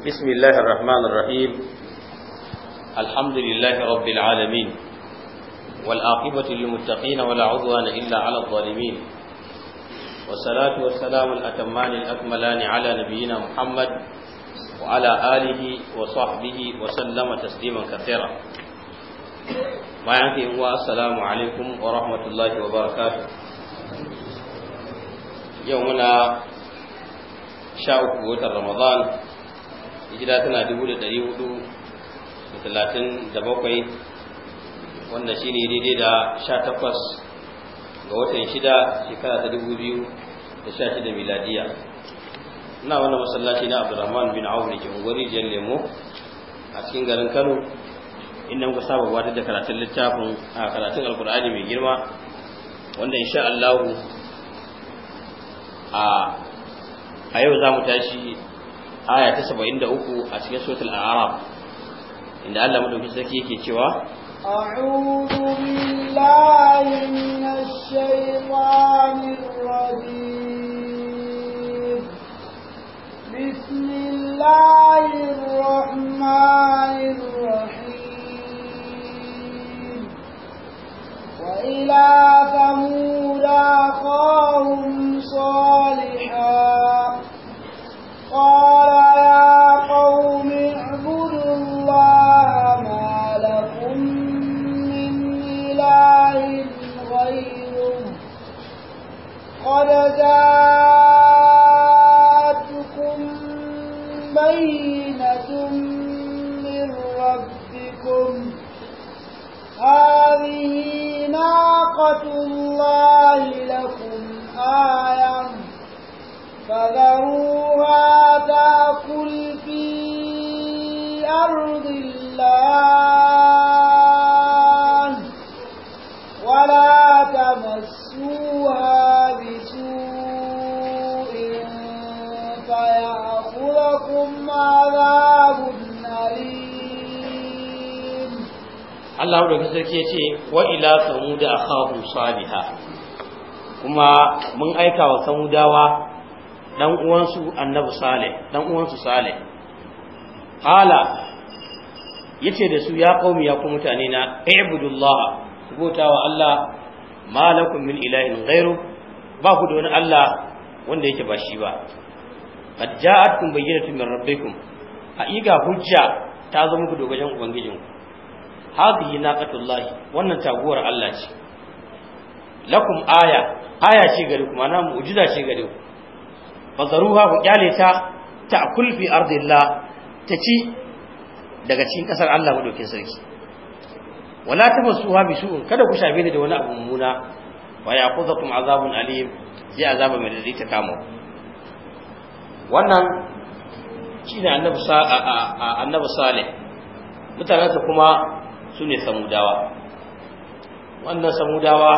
بسم الله الرحمن الرحيم الحمد لله رب العالمين والعاقبة للمتقين ولا عدوان إلا على الظالمين والصلاة والسلام الأتمان الأكملان على نبينا محمد وعلى آله وصحبه وسلم تسليما كثيرا ما ينفي السلام عليكم ورحمة الله وبركاته يومنا شاء وتر رمضان hijira tana dubu da ɗari hudu da talatin da bakwai wanda shi ne daidai da sha takwas ga watan shida shekara ta dubu biyu da sha shida miladiya ina wannan masallaci na abdurrahman bin awf da ke unguwari jiyar lemo a cikin garin kano inda muka saba gabatar da karatun littafin a karatun alkur'ani mai girma wanda insha allahu a yau za mu tashi aya ta 73 a cikin suratul a'raf inda Allah madauki sarki yake cewa a'udhu billahi minash shaitanir rajim bismillahir rahmanir rahim wa ila thamud aqahum salihah قال يا قوم اعبدوا الله ما لكم من إله غيره قد جاءتكم بينة من ربكم هذه ناقة الله لكم آية فذروها تأكل في أرض الله ولا تمسوها بسوء فيأخذكم عذاب أليم Allah da sarki ya ce wa ila samuda akhahu salihah kuma mun aika wa samudawa dan uwansu annabi salih dan uwansu salih qala yace da su ya qaumi ya ku mutane na ibudullah ku bauta wa Allah malakum min ilahin ghairu ba ku da wani Allah wanda yake ba shi ba qad ja'atkum bayyinatun min rabbikum haqiqa hujja ta zo muku daga wajen ubangijinku hadhihi naqatullahi wannan taguwar Allah ce lakum aya aya ce gare ku ma'ana mu'jiza ce gare ku fazaruha ku kyale ta ta'kul fi ardillah ta ci daga cikin kasar Allah madaukin sarki wala tamassuha bi su'in kada ku shafe ni da wani abu mummuna wa ya'khudhukum azabun alim sai azaba mai dadi ta kama wannan shine annabi annabi salih mutanansa kuma sune samudawa wannan samudawa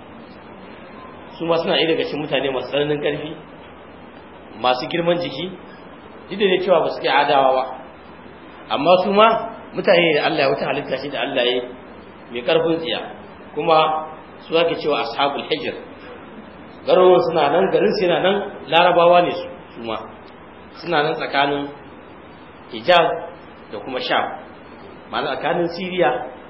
su ma suna daga cikin mutane masu tsananin ƙarfi masu girman jiki duk da cewa ba su kai adawa ba amma su ma mutane da Allah ya wata halitta shi da Allah ya mai karfin tsiya kuma su ake cewa ashabul hijr garuruwan suna nan garin su yana nan larabawa ne su su ma suna nan tsakanin hijaz da kuma sham ma'ana tsakanin siriya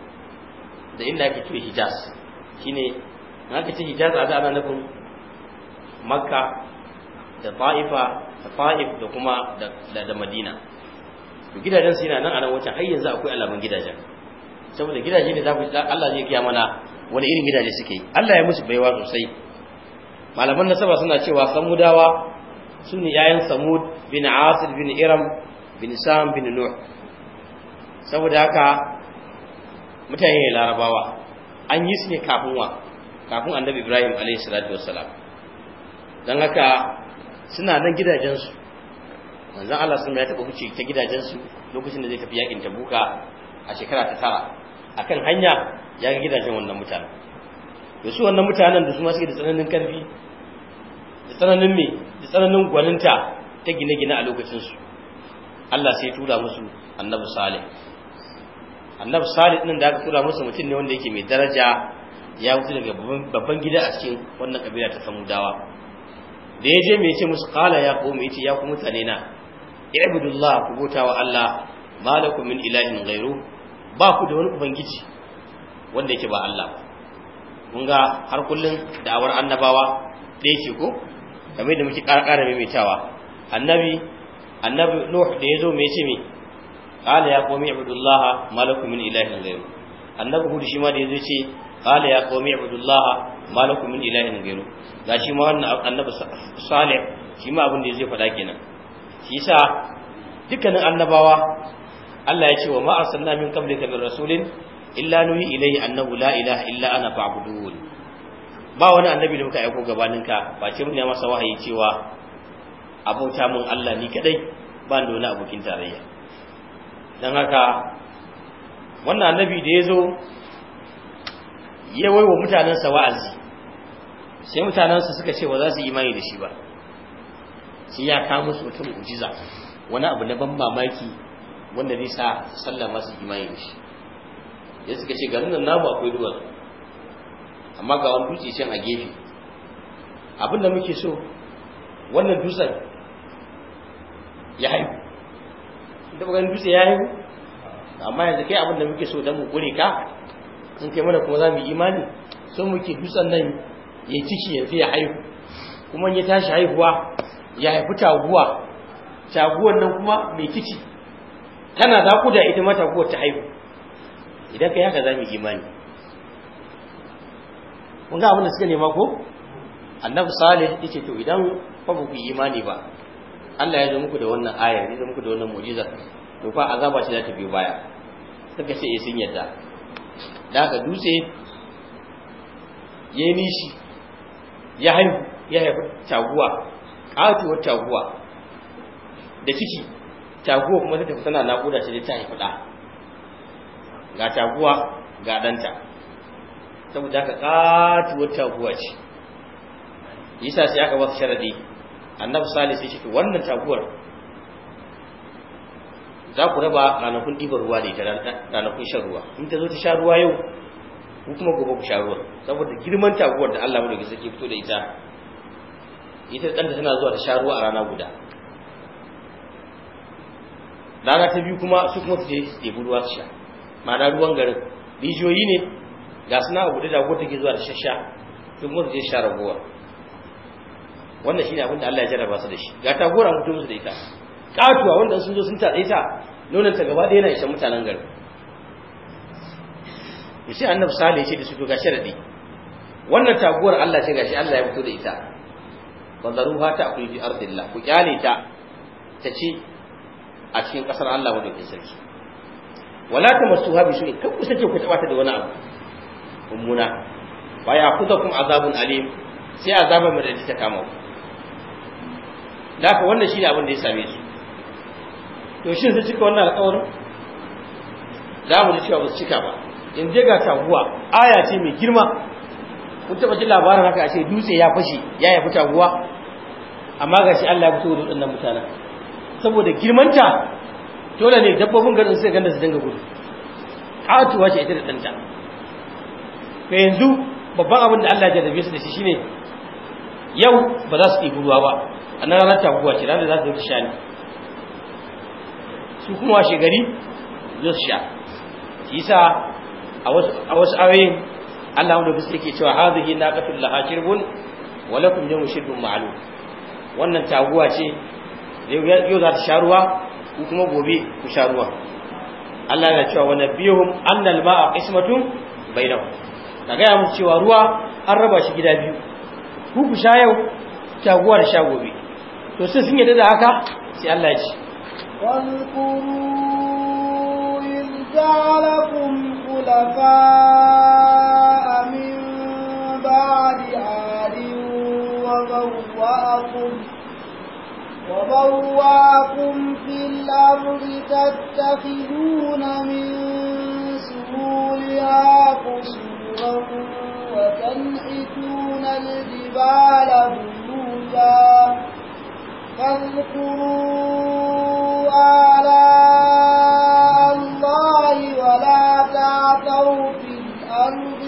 da inda ake cewa hijaz shine na aka ce hijaz a da ana nufin makka da ta'ifa da ta'if da kuma da madina to gidajen su yana nan a nan wancan har yanzu akwai alamun gidajen saboda gidaje ne za ku Allah zai kiya mana wani irin gidaje suke yi Allah ya musu baiwa sosai malaman nasaba suna cewa samudawa su ne yayan samud bin asir bin iram bin sam bin nuh saboda haka mutane ne larabawa an yi su ne kafin wa kafin annabi ibrahim alaihi salatu wassalam don haka suna nan gidajensu manzon Allah sun ya taɓa wuce ta gidajensu lokacin da zai tafi yakin tabuka a shekara ta tara akan hanya ya ga gidajen wannan mutanen da su wannan mutanen da su ma suke da tsananin karfi da tsananin me da tsananin gwaninta ta gine-gine a lokacinsu Allah sai tura musu annabi salih annabi salih din da aka tura musu mutum ne wanda yake mai daraja ya wuce daga babban gida a cikin wannan kabila ta samudawa da ya je mai ce musu kala ya kome yace ya ku mutane na ibudullah ku bauta wa Allah malakum min ilahin ghairu ba ku da wani ubangiji wanda yake ba Allah ba mun ga har kullun da'awar annabawa da yake ko kamar da muke ƙara maimaitawa annabi annabi nuh da yazo me yace me qala ya qawmi ibudullah malakum min ilahin ghairu annabi hud shi ma da yazo ce qala ya qawmi ibudullah malakum min ilahin ghairu gashi ma wannan annabi salih shi ma abin da zai faɗa kenan shi yasa dukkanin annabawa Allah ya ce wa ma arsalna min qablika min rasulin illa nuhi ilayhi annahu la ilaha illa ana fa'budun ba wani annabi da muka aiko gabaninka ba ce mun ya masa wahayi cewa abota mun Allah ni kadai ba da wani abokin tarayya dan haka wannan annabi da yazo ya waiwa mutanansa wa'azi sai mutanansa suka ce ba za su yi imani da shi ba sai ya kawo musu wata mu'jiza wani abu na ban mamaki wanda zai sa sallama su imani da shi ya suka ce garin nan namu akwai duwatsu amma ga wani dutse can a gefe abin da muke so wannan dutsen ya haihu da ba dutse ya haihu amma yanzu kai abin da muke so don mu kure ka in kai mana kuma za mu yi imani so muke dutsen nan ya ciki yanzu ya haihu kuma ya tashi haihuwa ya haifi taguwa taguwan nan kuma mai kici tana za ku da ita ma taguwar ta haihu idan kai haka za mu yi imani kun ga abin da suka nema ko annabi salih yace to idan fa ba ku yi imani ba Allah ya zo muku da wannan ayar ya zo muku da wannan mu'jiza to fa azaba ce za ta biyo baya suka ce eh sun yadda da haka dutse ya yi nishi ya haihu ya haifi taguwa ƙatuwar taguwa da ciki taguwa kuma ta tafi tana naƙuda ce ta haifi ɗa ga taguwa ga ɗanta saboda haka ƙatuwar taguwa ce yasa sai aka wasu sharadi annabi salih sai ce to wannan taguwar za ku raba ranakun ɗibar ruwa da ita ranakun shan ruwa in ta zo ta sha ruwa yau ku kuma gobe ku sha ruwa saboda girman taguwar da Allah madaukakin sarki fito da ita ita ɗanta tana zuwa ta sha ruwa a rana guda rana ta biyu kuma su kuma su je su ɗebi ruwa su sha ma'ana ruwan garin rijiyoyi ne ga suna abu da dago take zuwa da shasha su kuma su je sha ragowa wannan shine abin da Allah ya jarraba su da shi ga tagora mutum musu da ita katuwa wanda sun zo sun taɗe ta nonon ta gaba ɗaya yana isa mutanen garin to sai annabi salih ya ce da su to ga sharadi wannan taguwar Allah ce gashi Allah ya fito da ita wanzaruha ta akuli fi ardillah ku kyale ta ta ci a cikin kasar Allah madaukakin sarki wala tamassuha bi su'in kan ku sake ku taba ta da wani abu mummuna wa ya'khudhukum azabun alim sai azaba mai da ta kama ku haka wannan shine abin da ya same su to shin sun cika wannan alƙawarin za mu ji cewa ba su cika ba in je ga taguwa aya ce mai girma kun taɓa jin labarin haka a ce dutse ya fashe ya yafi taguwa amma ga shi Allah ya fito da waɗannan mutanen saboda girmanta dole ne dabbobin garin suka ganda su dinga gudu katuwa ce ita da ɗanta to yanzu babban abin da Allah ya jarrabe su da shi shine yau ba za su ɗibi ruwa ba a nan ranar taguwa ce ranar za su yi sha ne su kuma washe gari zai su sha shi yasa a wasu ayoyin Allah wanda bisa yake cewa hadhihi naqatul laha shirbun wa lakum yawmu shirbun ma'lum wannan taguwa ce yau za ta sha ruwa ku kuma gobe ku sha ruwa Allah yana cewa wa nabiyuhum annal ma'a qismatun bainahum ka ga musu cewa ruwa an raba shi gida biyu ku ku sha yau taguwa da sha gobe to sai sun yadda da haka sai Allah ya ce واذكروا إذ جعلكم خلفاء من بعد عاد وبوأكم وبوأكم في الأرض تتخذون من سهولها قصورا وتنحتون الجبال بيوتا فاذكروا آلاء الله ولا تعثوا في الأرض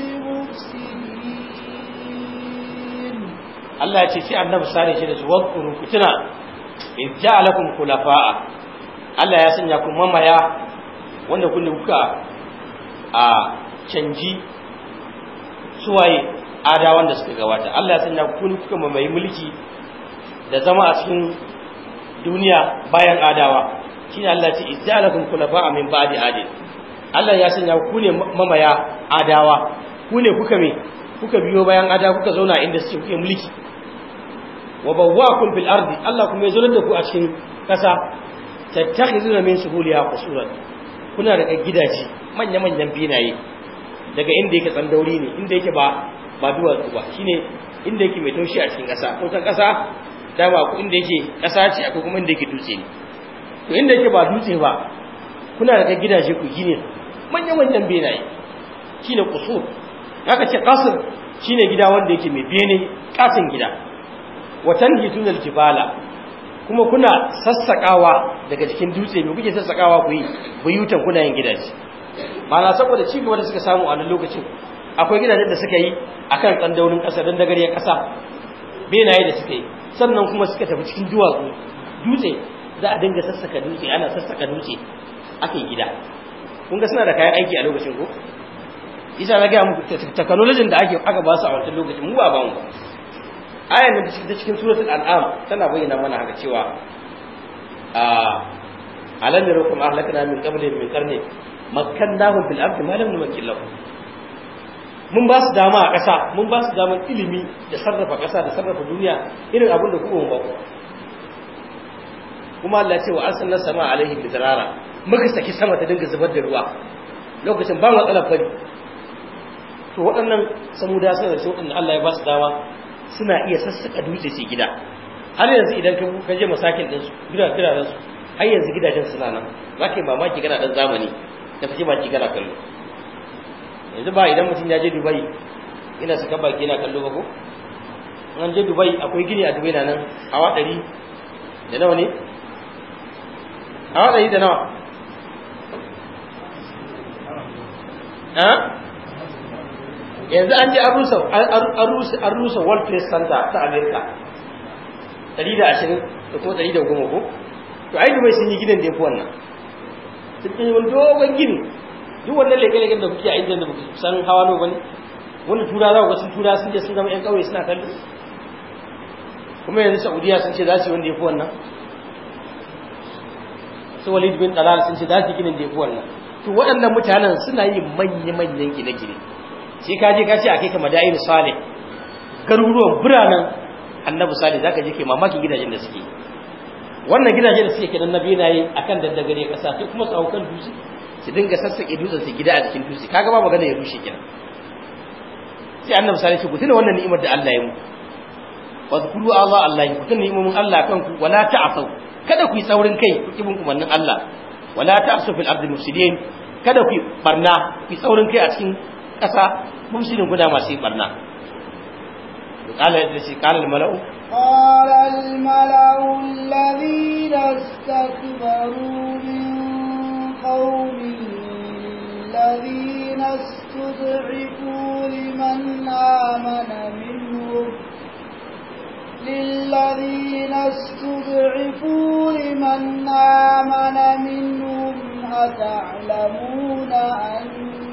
مفسدين Allah ya ce sai annabi sare shi da su wadkuru ku tuna in ja'alakum khulafa'a Allah ya sanya ku mamaya wanda kun kuka a canji suwaye ada wanda suka gabata Allah ya sanya ku kuka mamaye mulki da zama a cikin duniya bayan adawa shine Allah ya ce ijalakum khulafa'a min ba'di adin Allah ya sanya ku ne mamaya adawa ku ne kuka me kuka biyo bayan ada kuka zauna inda suke kuke mulki wa bawwaakum fil ardi Allah kuma ya zo da ku a cikin kasa tattakhizuna min suhuliha qusuran kuna da gidaje manya manyan binaye daga inda yake tsandauri ne inda yake ba ba duwatsu ba shine inda yake mai taushi a cikin kasa ko san kasa dama ku inda yake kasa ce akwai kuma inda yake dutse ne to inda yake ba dutse ba kuna da gidaje ku gine manya manyan binaye shine qusur haka ce qasr shine gida wanda yake mai bene katin gida watan hitunal jibala kuma kuna sassakawa daga cikin dutse me kuke sassakawa ku yi buyutan kuna yin gidaje mana saboda ci gaba da suka samu a nan lokacin akwai gidajen da suka yi akan tsandaunin ƙasa don dagariyar ƙasa benaye da suka yi sannan kuma suka tafi cikin duwatsu dutse za a dinga sassaka dutse ana sassaka dutse aka yi gida kun ga suna da kayan aiki a lokacin ko isa na gaya muku technology da ake aka ba su a wancan lokacin mu ba ba mu ba ayan da ta cikin suratul an'am tana bayyana mana haka cewa a alam yarakum ahlakna min qabli min qarni makkannahum fil ardi ma lam numakkil lahum mun ba su dama a ƙasa mun ba su daman ilimi da sarrafa ƙasa da sarrafa duniya irin abin da kuma ba kuma Allah ce wa arsalna sama alaihi bidrara muka saki sama ta dinga zubar da ruwa lokacin ba matsalar fari to waɗannan samuda sun da waɗanda Allah ya ba su dama suna iya sassaka dutse su gida har yanzu idan ka je masakin ɗinsu gidajen su har yanzu gidajen suna nan za ka yi mamaki kana ɗan zamani da fashe baki kana kallo yanzu ba idan mutum ya je dubai ina saka baki yana kallo ba ko an je dubai akwai gini a dubai na nan hawa ɗari da nawa ne hawa ɗari da nawa yanzu an je an rusa world trade center ta america 120 da ko 110 ko to ai dubai sun yi gidan da ya fi wannan sun yi wani dogon gini duk wannan leke-leken da kuke a inda da san hawa nawa bane wanda tura za ku sun tura sun je sun zama yan kauye suna kallo kuma yanzu saudiya sun ce za su yi wanda ya fi wannan su walid bin dalal sun ce za su yi ginin da ya fi wannan to waɗannan mutanen suna yin manya-manyan gine-gine sai ka je ka ce a kai ka madayin salih garuruwan biranen annabi salih zaka je kai mamakin gidajen da suke wannan gidaje da suke kenan nabi na yi akan daddagare kasa sai kuma su haukan dutse su dinga sassake dutsen su gida a cikin dutse kaga ba magana ya rushe kenan sai annabi salih ce ku tuna wannan ni'imar da Allah ya mu wa zkuru Allah Allah ku tuna ni'imomin Allah kan ku wala ta'asau kada ku yi saurin kai ku kibin umarnin Allah wala ta'asu fil ardi mufsidin kada ku yi barna ku yi saurin kai a cikin ƙasa mufsidin guda masu yi barna قال قال الملأ قال الملأ الذين استكبروا من قومه الذين استضعفوا لمن آمن منهم للذين استضعفوا لمن آمن منهم أتعلمون أن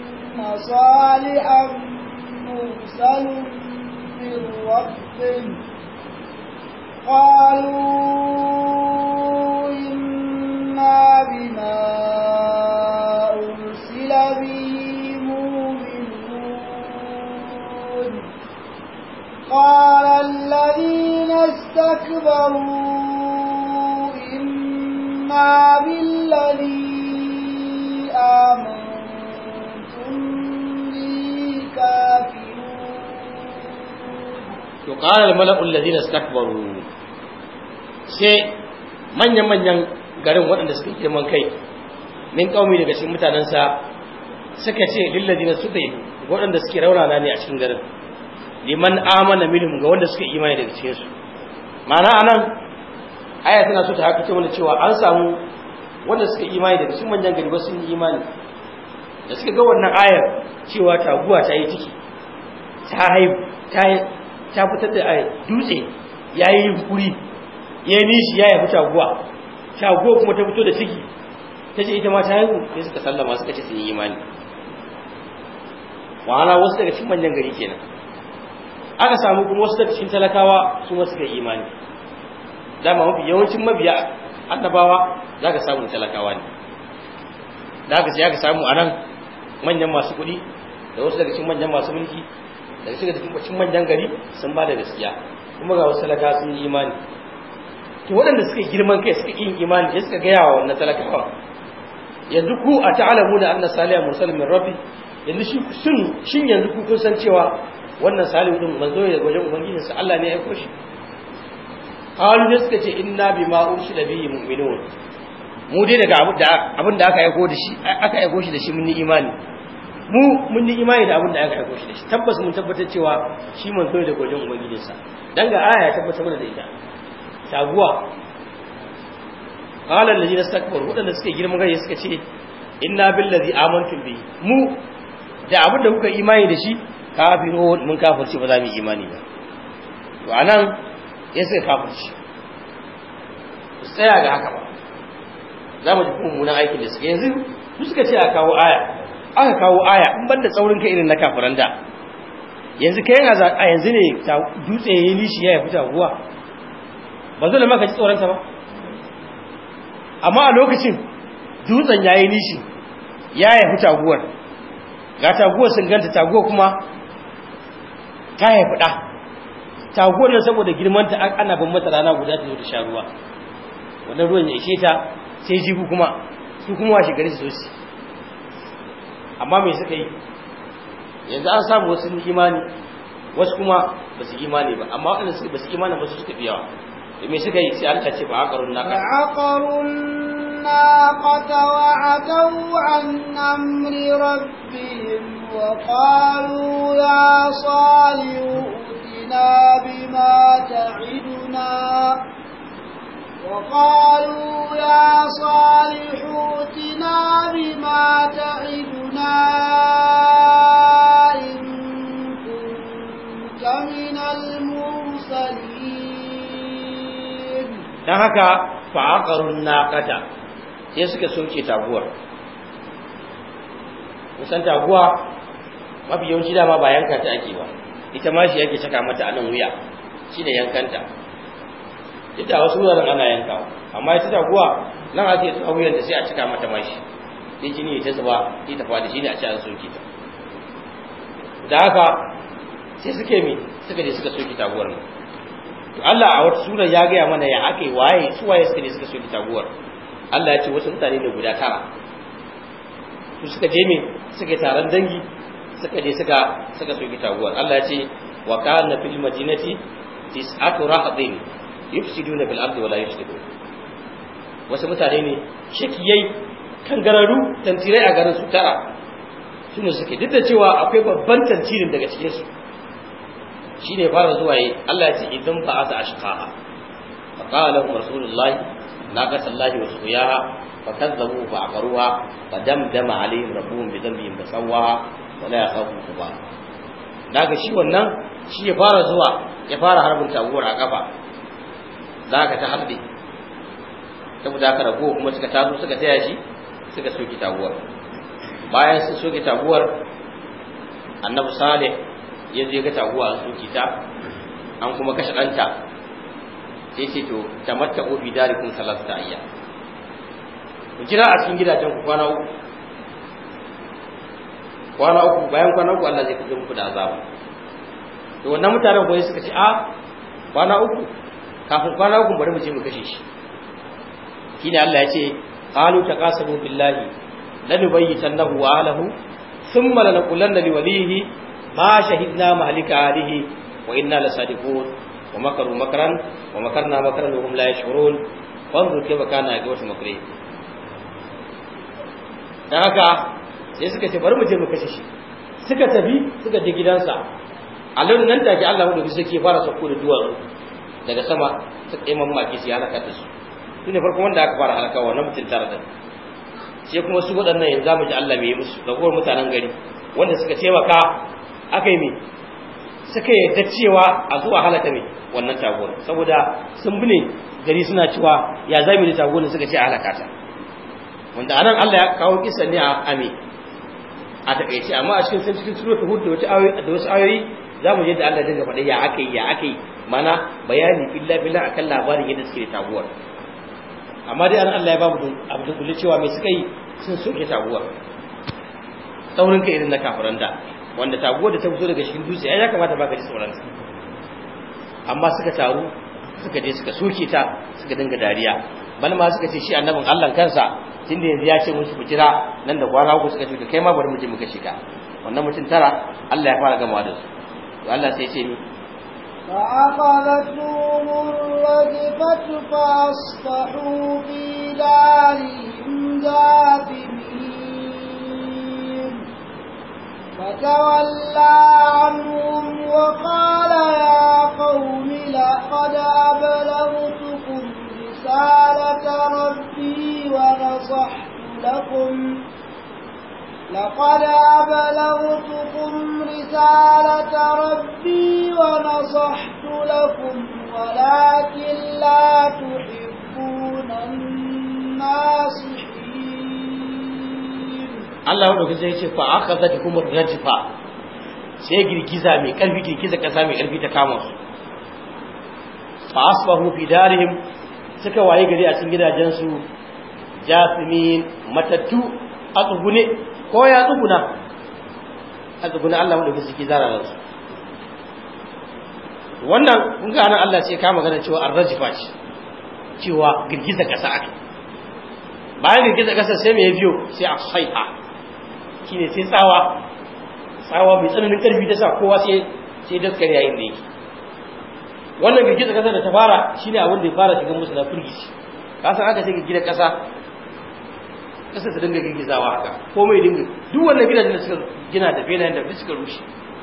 صالحا مرسل من ربه قالوا إنا بما أرسل به مؤمنون قال الذين استكبروا إنا بالذي آمنتم به كافرون to qala al mala'u alladhina istakbaru sai manyan manyan garin waɗanda suka girman kai min kaumi daga cikin mutanansa suka ce lil ladina suka yi waɗanda suke raunana ne a cikin garin liman amana minhum ga wanda suka imani daga cikin su ma'ana anan aya tana so ta haka ce mana cewa an samu wanda suka imani daga cikin manyan gari ba sun yi imani da suka ga wannan ayar cewa taguwa ta yi ciki ta haihu ta ta fitar da dutse ya yi yunkuri ya yi nishi ya yafi taguwa taguwa kuma ta fito da ciki ta ce ita ma ta haihu sai suka sallama suka ce sun yi imani ma'ana wasu daga cikin manyan gari kenan aka samu kuma wasu daga cikin talakawa su ma suka yi imani dama mafi yawancin mabiya annabawa za ka samu talakawa ne da haka sai aka samu a nan manyan masu kuɗi da wasu daga cikin manyan masu mulki daga cikin manyan gari sun ba da gaskiya kuma ga wasu talakawa sun yi imani to waɗanda suka girman kai suka yin imani sai suka gaya wa wannan talakawa yanzu ku a ta'alamu da anna salihu mursal min rabbi yanzu shi sun shin yanzu ku kun san cewa wannan salihu din manzo ya wajen ubangijin sa Allah ne ya aiko shi qalu da suka ce inna bima ursila bihi mu'minun mu dai daga abin da aka aiko da shi aka aiko shi da shi mun yi imani mu mun yi imani da abin da aka aiko shi da shi tabbas mun tabbatar cewa shi manzo ne daga wajen ubangijin sa dan ga aya ya tabbatar da ita taguwa qala alladhina istakbaru wadanda suke girman gari suka ce inna billazi amantum bi mu da abin da kuka imani da shi kafiru mun kafirci ba za mu yi imani ba to anan ya suka kafirci su tsaya ga haka ba za mu ji mummunan aikin da suke yanzu su suka ce a kawo aya aka kawo aya in banda tsaurin kai irin na kafiran da yanzu kai yana a yanzu ne dutse ya yi nishi ya fita ruwa ba zo da maka ji tsoronta ba amma a lokacin dutsen ya yi nishi ya haifi taguwar ga taguwar sun ganta taguwar kuma ta haifi ɗa taguwar nan saboda girmanta ana ban mata rana guda ta zo ta sha ruwa wannan ruwan ya ishe ta sai jibu kuma su kuma washe gari su zoci amma mai suka yi yanzu an samu wasu imani wasu kuma ba su imani ba amma waɗanda ba su imani ba su suka fi yawa me suka yi sai Allah ce ba aqarun naqa aqarun naqata wa ataw an amri rabbihim wa qalu ya salihu utina bima ta'iduna وقالوا يا صالح ائتنا بما تعدنا إن كنت من المرسلين don haka fa'aƙarun naƙata sai suka soke taguwar kusan taguwa mafi yawanci dama ba yanka ta ake ba ita ma shi yake caka mata a nan wuya shi da yankanta ita wasu wuraren ana yankawa amma ita taguwa nan ake tsawo wuyan da sai a cika mata mashi sai jini ta zuba sai ta fadi shi ne a ci an soke ta da haka sai suke mi suka je suka soke taguwar nan to Allah a wata sura ya gaya mana ya aka yi waye su waye suka ne suka soki taguwar Allah ya ce wasu mutane ne guda tara su suka je me suka yi taron dangi suka je suka suka soki taguwar Allah ya ce wa kana fil madinati tis'atu rahdin yufsiduna fil ardi wa la yuslihun wasu mutane ne shakiyai kangararu tantirai a garin su tara su ne suke duk da cewa akwai babban tantirin daga cikin su shi ne fara zuwa yi Allah ya ce idan ba a ta ashqaha fa qala lahum rasulullahi naqata allahi wa suyaha fa kazzabu fa aqaruha fa damdama alaihim rabbuhum bi dhanbihim fa sawwaha wa la yakhafu uqba daga shi wannan shi ya fara zuwa ya fara harbin taguwar a kafa zaka ta harbe saboda haka rago kuma suka taso suka taya shi suka soki taguwar bayan sun soki taguwar annabi salih ya je ga taguwa an soki ta an kuma kashe ɗanta sai ce to tamatta ofi darikun salasta ayya ku jira a cikin gidajen ku kwana uku kwana uku bayan kwana uku Allah zai kaje muku da azaba to wannan mutanen goyi suka ce a kwana uku kafin kwana uku bari mu je mu kashe shi shine Allah ya ce qalu taqasamu billahi lanubayyitannahu wa ahlihi thumma lanaqulanna liwalihi ma shahidna mahlika alihi wa inna lasadiqun wa makaru makran wa makarna makran wa hum la yash'urun fanzur kayfa kana aqibatu makri dan haka sai suka ce bari mu je mu kashe shi suka tafi suka je gidansa a lokacin nan take Allah mu da suke fara sauko da duwatsu daga sama suka yi mamaki su halaka da su shine farko wanda aka fara halakawa na mutum tare da sai kuma su waɗannan yanzu zamu ji Allah mai musu ragowar mutanen gari wanda suka taimaka aka yi mi suka yarda cewa a zuwa halaka ne wannan taguwar saboda sun bi ne gari suna cewa ya zami da taguwar suka ce a halaka ta wanda anan Allah ya kawo kisan ne a ame a takaice amma a cikin cikin suratul hud da wata ayoyi da wasu ayoyi zamu je da Allah dinga faɗa ya akai ya akai mana bayani billa billa akan labarin yadda suke da taguwar amma dai anan Allah ya babu abu da kullu cewa me suka yi sun soke taguwar taurin kai irin na kafiran da wanda taguwar da ta fito daga cikin dutse ai ya kamata ba ka ji tsoron amma suka taru suka je suka soke ta suka dinga dariya bal ma suka ce shi annabin Allah kansa tunda yanzu ya ce musu ku jira nan da kwana uku suka ce to kai ma bari mu je muka shiga wannan mutum tara Allah ya fara gamawa da su to Allah sai ya ce ni فأخذتهم الرجفة فأصبحوا في دارهم جاثمين فتولى عنهم وقال يا قوم لقد أبلغتكم رسالة ربي ونصحت لكم لقد أبلغتكم رسالة ربي ونصحت لكم ولكن لا تحبون الناصحين Allah ya dauki sai ce fa akhadhatkum ar-rajfa sai girgiza mai karfi girgiza kasa mai karfi ta kama su fa asbahu fi darihim suka waye gari a cikin gidajensu jasimin matattu a tsugune ko ya tsuguna a tsuguna Allah mu da suke zara su wannan kun ga nan Allah sai ka magana cewa ar-rajfa ce cewa girgiza kasa ake bayan girgiza kasa sai me ya biyo sai a saiha shine sai tsawa tsawa mai tsananin karfi ta sa kowa sai sai daskar yayin da yake wannan girgiza kasa da ta fara shine abin da ya fara shiga musu na firgici ka san aka ce girgiza kasa kasa ta dinga girgizawa haka komai dinga duk wannan gidajen da suka gina da benayen da suka rushe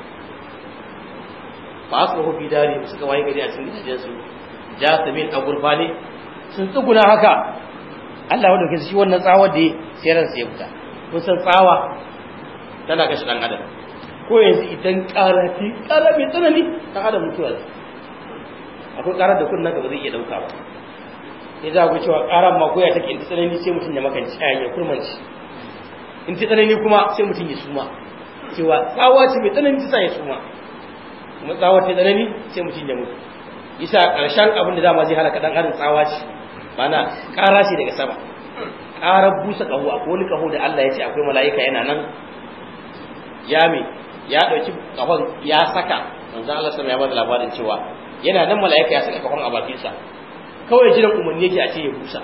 ba su hobi dare suka waye gari a cikin gidajen su jasamin a gurbane sun tsuguna haka Allah wanda kai shi wannan tsawar da sai ran sai fita kun san tsawa tana kashe dan adam ko yanzu idan karati kara mai tsanani dan adam mutuwa zai akwai karar da kunnan ka ba zai iya dauka ba sai za ku cewa karar ma goya take in tsanani sai mutum ya makanci a ya kurmanci in ta tsanani kuma sai mutum ya suma cewa tsawa ce mai tsanani ta sa ya suma kuma tsawa ta tsanani sai mutum ya mutu isa karshen abin da dama zai halaka dan adam tsawa ce mana kara ce daga sama karar busa kaho akwai wani kaho da Allah ya ce akwai mala'ika yana nan ya me ya dauki kahon ya saka manzo Allah sallallahu ya bada labarin cewa yana nan mala'ika ya saka kahon a bakin sa kawai jiran umarni yake a ce ya busa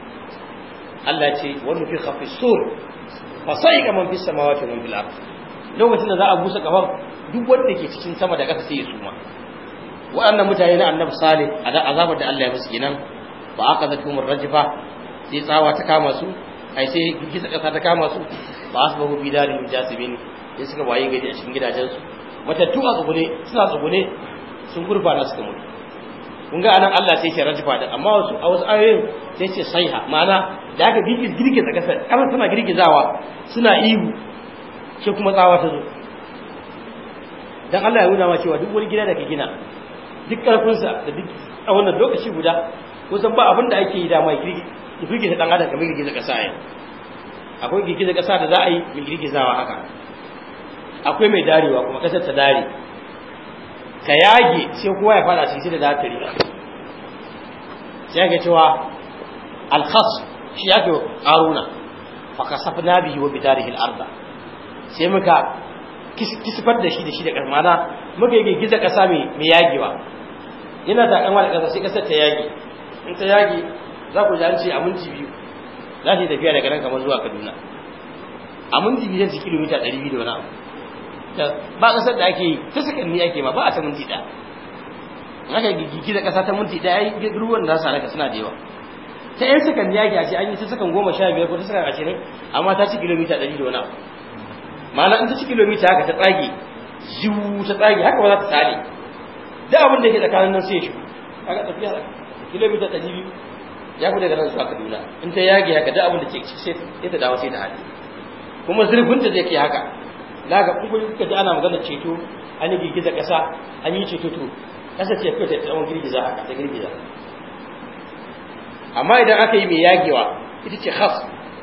Allah ya ce wani fi khafi sur fa sai ga man fi samawati wa fil ard lokacin da za a busa kahon duk wanda ke cikin sama da ƙasa sai ya suma waɗannan mutane na annabi salih azabar da Allah ya musu kenan ba aka zata kuma rajifa sai tsawa ta kama su ai sai girgiza ƙasa ta kama su ba su bahu bidarin jasibin sai suka waye gari a cikin gidajensu matattu a tsugune suna tsugune sun gurfana suka mutu kun ga anan Allah sai ce rajifa da amma wasu a wasu ayoyin sai ce saiha ma'ana da aka girgiza ƙasar ƙasar suna girgizawa suna ihu sai kuma tsawa ta zo dan Allah ya nuna ma cewa duk wani gida da ka gina duk ƙarfinsa da duk a wannan lokaci guda kusan ba abin da ake yi dama ya girgiza dan adam kamar girgiza kasa ya akwai girgiza kasa da za a yi mai girgizawa haka akwai mai darewa kuma kasar ta dare ka yage sai kowa ya fada cikin da za ta riga sai ga cewa alkhas shi ya ke karuna fa kasafna bihi wa bidarihi al-arda sai muka kisifar da shi da shi da karmana muka yi girgiza kasa mai yagewa yana da kan wani kasa sai kasar ta yage in ta yage za ku ji an ce a minti biyu za ta yi tafiya daga nan kamar zuwa kaduna a minti biyu zai ci kilomita ɗari biyu da wani abu ba ƙasar da ake yi ta sakanni ake ma ba a ta minti ɗaya in aka gigi da ƙasa ta minti ɗaya ai ruwan da za su halaka suna da yawa ta yan sakanni ake a ce an yi ta sakan goma sha biyar ko ta sakan ashirin amma ta ci kilomita ɗari da wani abu ma'ana in ta ci kilomita haka ta tsage ziwu ta tsage haka ba za ta tsale da abin da ke tsakanin nan sai ya shigo kaga tafiya kilomita ɗari biyu ya fi daga nan zuwa kaduna in ta yage haka da abin da ke sai ta dawo sai ta hali kuma zurfin ta zai ke haka da ga kun kuka ji ana magana ceto an yi girgiza ƙasa an yi ceto to ƙasa ce kawai ta tsawon girgiza haka ta girgiza amma idan aka yi mai yagewa ita ce khas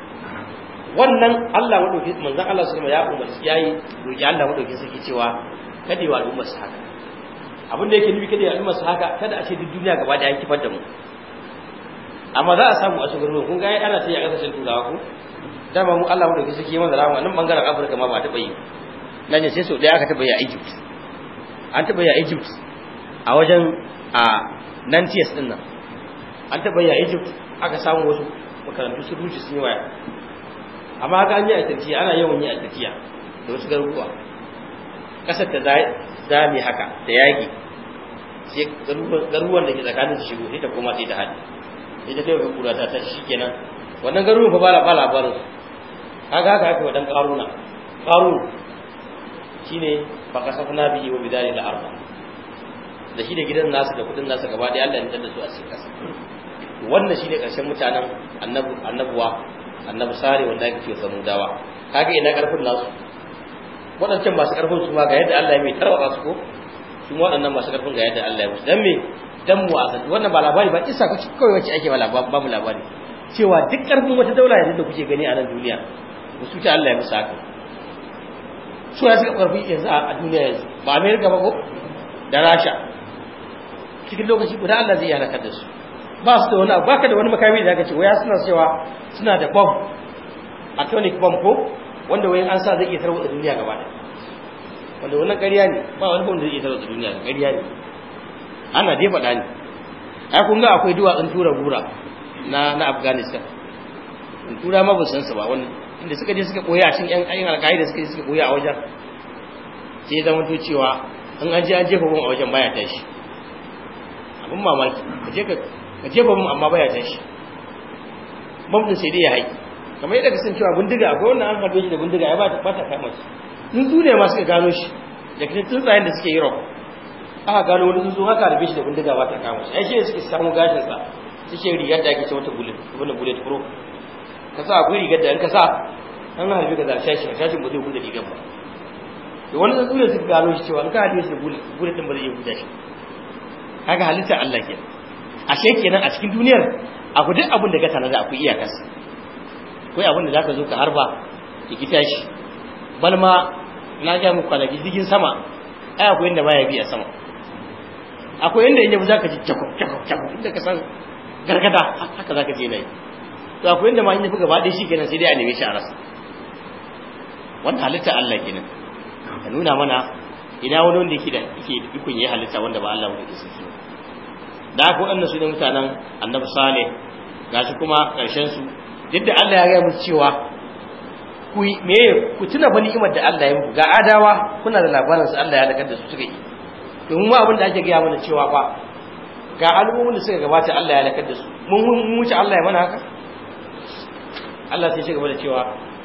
wannan Allah madauki manzon Allah sallallahu ya umarci yayi roki Allah madauki saki cewa kada yi wa al'ummar su haka abin da yake nufi kada yi al'ummar su haka kada a ce duk duniya gaba da ya kifar da mu amma za a samu a shugaban kun ga ana sai a kasashen turawa ko dama mu Allah madauki saki mana rahama nan bangaren Afirka ma ba ta bayi nan ne sai so daya aka taba yi a Egypt an taba yi a Egypt a wajen a Nantes din nan an taba yi a Egypt aka samu wasu makarantu su rushe sun yi waya amma haka an yi a Turkiya ana yawan yi a Turkiya da wasu garuruwa kasar ta zame haka da yaki sai garuruwan da ke tsakanin su shigo sai ta koma sai ta hadi sai ta kai kura ta tashi shikenan wannan garuruwan fa ba ba labarin su haka haka aka wadan karuna karun shine fa kasafna bihi wa bidari da arba da shi da gidan nasu da kudin nasu gaba da Allah ya da su a cikin kasa wannan shine karshen mutanen annabu annabuwa annabi sare wanda yake ce samudawa kage ina karfin nasu waɗancan masu karfin su ma ga yadda Allah ya mai tarwata su ko su waɗannan masu karfin ga yadda Allah ya musu dan me dan mu a wannan ba labari ba isa kuci kawai wacce ake ba mu labari cewa duk karfin wata daula yanzu da kuke gani a nan duniya musu ta Allah ya musu haka su ya suka karfi yanzu a duniya yanzu ba America ba ko da Rasha cikin lokaci guda Allah zai halakar da su ba su da wani abu baka da wani makami da aka ce waya suna cewa suna da bomb atomic bomb ko wanda wayan an sa zai iya tarwatsa duniya gaba ɗaya wanda wannan ƙarya ne ba wani bomb da zai iya tarwatsa duniya ƙarya ne ana dai faɗa ne ai kun ga akwai duwatsun tura gura na na Afghanistan in tura ma ba san su ba wannan inda suka je suka koya a cikin yan ayin alƙaida suka je suka koya a wajen sai ya zama to cewa in an je an jefa bomb a wajen baya tashi abin mamaki ka je ka ka jefa mun amma baya tashi bamdin sai dai ya haiki kamar yadda ka san cewa bindiga akwai wannan an harbe shi da bindiga ya ba ta kama shi tsuntsu ne ma suka gano shi da kuma tsuntsayen da suke Europe aka gano wani tsuntsu haka harbe shi da bindiga ba ta kama shi ai shi ne suke samu gashin sa suke rigar da ake ce wata bullet wannan bullet proof ka sa akwai rigar da in ka sa an harbe ka zarshe shi shashin ba zai huda rigar ba da wani tsuntsu ne suka gano shi cewa in ka harbe shi da bullet bullet din ba zai huda shi kaga halittar Allah kenan ashe kenan a cikin duniyar abu duk abin da ka tanada akwai iyakarsa akwai abin da zaka zo ka harba ya ki tashi bal ma na ga muku kwanaki jirgin sama ai akwai inda baya bi a sama akwai inda inda zaka ji cakop cakop cakop inda ka san gargada haka zaka je nayi to akwai inda ma in yafi gaba ɗaya shikenan sai dai a neme shi a rasa wannan halitta Allah kenan ka nuna mana ina wani wanda yake da yake ikon yi halitta wanda ba Allah wanda ke saki da haka waɗannan su ne mutanen annabi salih gashi kuma ƙarshen su duk da Allah ya gaya musu cewa ku me ku tuna fa ni'imar da Allah ya muku ga adawa kuna da labarin su Allah ya lakar da su suka yi domin ma abin da ake gaya mana cewa fa ga al'ummomin da suka gabata Allah ya lakar da su mun mun wuce Allah ya mana haka Allah sai ya gaba da cewa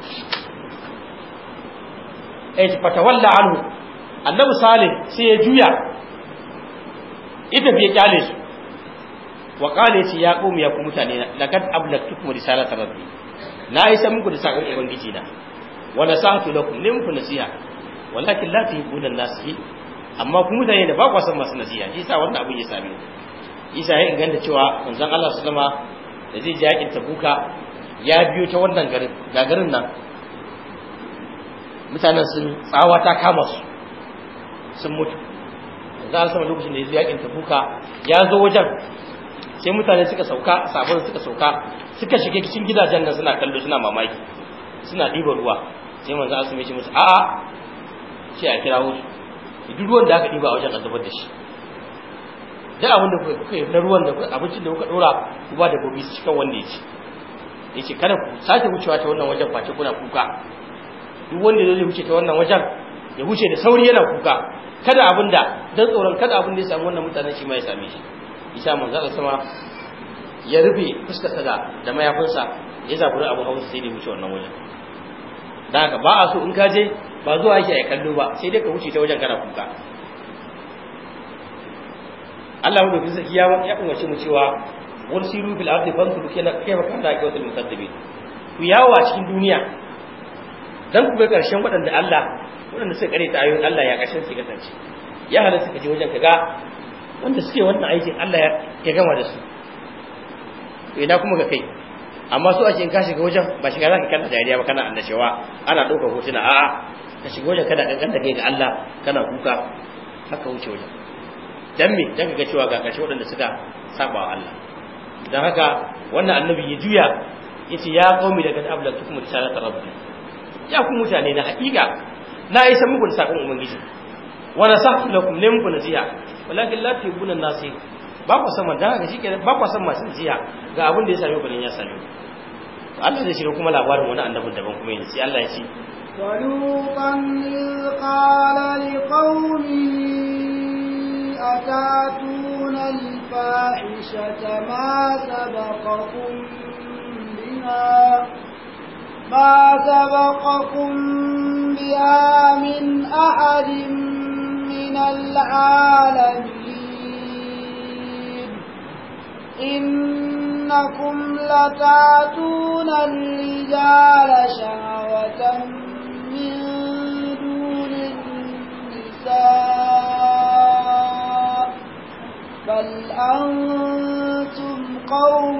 eh fatawalla anhu annabi salih sai ya juya ita bai kyale su wa qala yace ya qum ya ku mutane na laqad ablagtukum risalata rabbi na isa muku da sakon ubangiji na wa nasahtu lakum lim ku nasiha walakin la tuhibbuna nasihi amma ku mutane da ba ku san masu nasiha shi yasa wannan abin ya same ni isa ya inganta cewa manzon Allah sallama da zai ji yakin tabuka ya biyo ta wannan garin ga garin nan mutanen sun tsawa ta kama su sun mutu za a sama lokacin da ya zo yakin tabuka ya zo wajen sai mutane suka sauka sabon suka sauka suka shiga cikin gidajen nan suna kallo suna mamaki suna ɗiba ruwa sai manzo Allah sai ya ce musu a'a sai a kira su duk ruwan da aka ɗiba a wajen a zubar da shi duk abin da kuka yi na ruwan da abincin da kuka dora ku ba da gobe su cikin wanda ya ci ya ce kada ku sake wucewa ta wannan wajen face kuna kuka duk wanda zai wuce ta wannan wajen ya wuce da sauri yana kuka kada abin da dan tsoron kada abin da ya samu wannan mutanen shi ma ya same shi isa manzo Allah sama ya rufe fuskar sa da mayafinsa ya zaburi abin hawa sai da wuce wannan wajen dan haka ba a so in ka je ba zuwa yake ya kallo ba sai dai ka wuce ta wajen kana kuka Allah mu dokin sarki ya ya umarci mu cewa wal siru fil ardi fanzuru kayfa kana aqibatul mukaththibin ku yawo a cikin duniya dan ku ga karshen waɗanda Allah waɗanda suka kare ta ayoyin Allah ya kashin su kasance ya halatta ka je wajen ka ga wanda suke wannan aikin Allah ya gama da su to ina kuma ga kai amma su ake in ka shiga wajen ba shiga zaka kana dariya ba kana annashawa ana ɗaukar hotuna a'a ka shiga wajen kana kankan da kai ga Allah kana kuka haka wuce wajen dan me dan ga cewa ga karshe waɗanda suka saba wa Allah dan haka wannan annabi ya juya yace ya qaumi daga ablatukum risalata rabbi ya ku mutane na haƙiƙa na isa muku da sakon ubangiji wa nasahtu lakum ne muku nasiha walakin la tuhibuna nasi ba ku san da haka shikenan ba ku san masu nasiha ga abin da ya same ku dan ya same ku Allah zai shiga kuma labarin wani annabin daban kuma yanzu sai Allah ya ce ولوطا إذ قال لقومه أتاتون الفاحشة ما سبقكم بها ما سبقكم بها من أحد من العالمين إنكم لتاتون الرجال شهوة من دون النساء بل أنتم قوم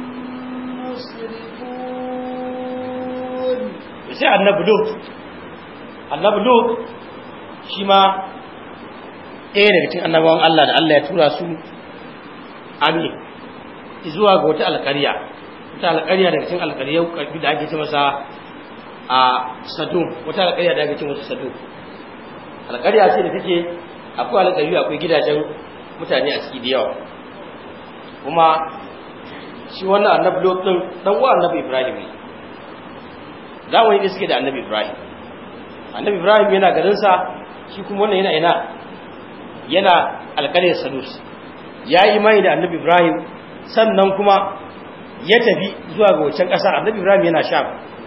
مسرفون sai annabi lut annabi lut shi ma ɗaya daga cikin annabawan Allah da Allah ya tura su ami zuwa ga wata alƙarya wata alƙarya daga cikin alƙaryar ƙarfi da ake ce masa a sadum wata alƙarya da ake ce masa sadum alƙarya ce da take akwai alƙaryu akwai gidajen mutane a ciki da yawa kuma shi wannan annabi lut din dan uwa annabi ibrahim ne zamani da suke da annabi ibrahim annabi ibrahim yana garinsa shi kuma wannan yana ina yana alƙaryar sadus ya yi imani da annabi ibrahim sannan kuma ya tafi zuwa ga wancan ƙasa annabi ibrahim yana sha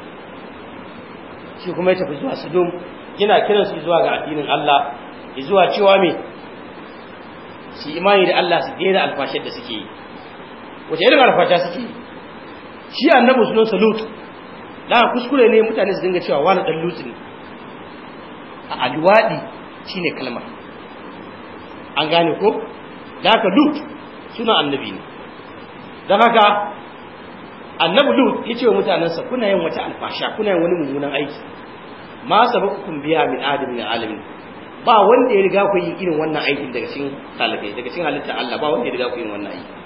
shi kuma ya tafi zuwa sodom yana kiransu zuwa ga addinin allah zuwa cewa me su imani da allah su daina alfashar da suke yi wace irin alfasha suke yi shi annabi sunan salut da kuskure ne mutane su dinga cewa wani dan lutsi ne a alwadi shine kalma an gane ko da haka lut suna annabi ne don haka annabi lut ya ce wa mutanensa kuna yin wata alfasha kuna yin wani mummunan aiki ma sabakukum biya min adam min alamin ba wanda ya riga ku yin irin wannan aikin daga cikin talakai daga cikin halitta Allah ba wanda ya riga ku yin wannan aiki